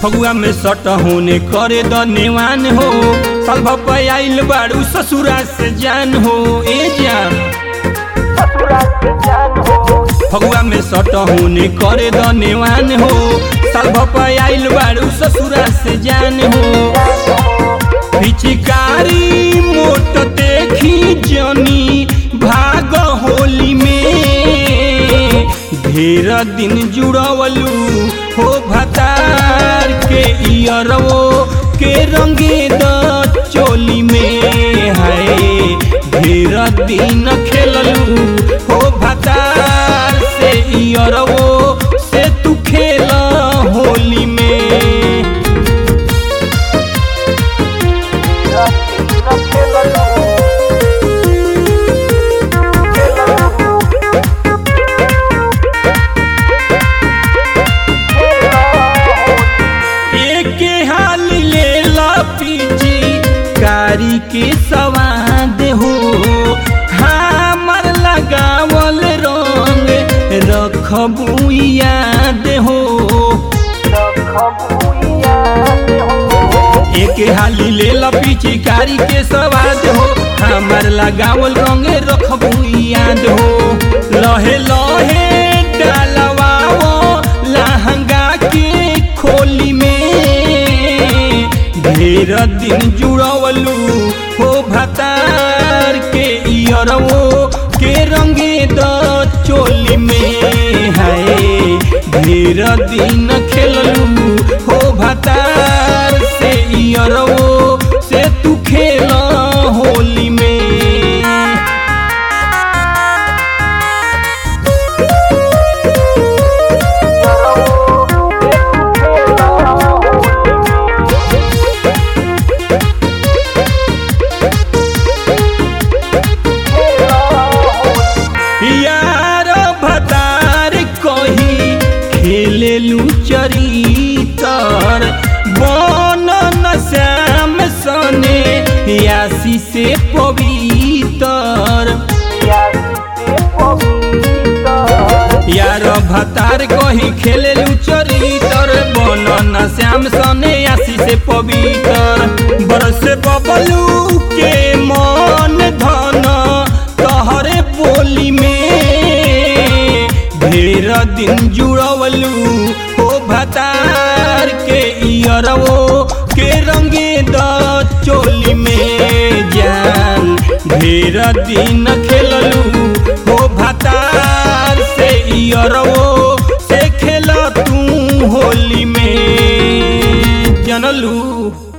फगुआ में सट होने करे द नेवान हो साल भपे आइल बाड़ू ससुरा से जान हो ए जान फगुआ में सट होने करे द नेवान हो साल भपे आइल बाड़ू ससुरा से जान हो पिचकारी मोट देखी जनी भाग होली में ढेर दिन जुड़वलू हो भतार के इयरवो के रंगे द चोली में है ढेर दिन खेललू हो भतार से इयरवो से तू खेल होली में एके हाल ले ला पीजी कारी के सवाद हो हमर लगावल रंग रखबू याद हो एके हाली ले ला पीची कारी के सवाद हो हमर लगावल रंग रखबू याद हो लहे लहे डालवाओ लहंगा के खोली में ढेर दिन जुड़वलू हो भतार के इयरवो के रंगे द चोली में है ढेर दिन खेललू हो भतार से इयरवो से तू खेल होली में यार भतार कही खेलेलू चरितर बन न श्याम सने यासी से पवितर यार भतार कही खेलेलू चरितर बन न श्याम सने यासी से पवितर बरस बबलू के मन धन तहरे बोली में ढेर दिन जुड़वलू हो भतार के इयरवो के रंगे द चोली में जान ढेर दिन खेललू हो भतार से इयरवो से खेल तू होली में जनलू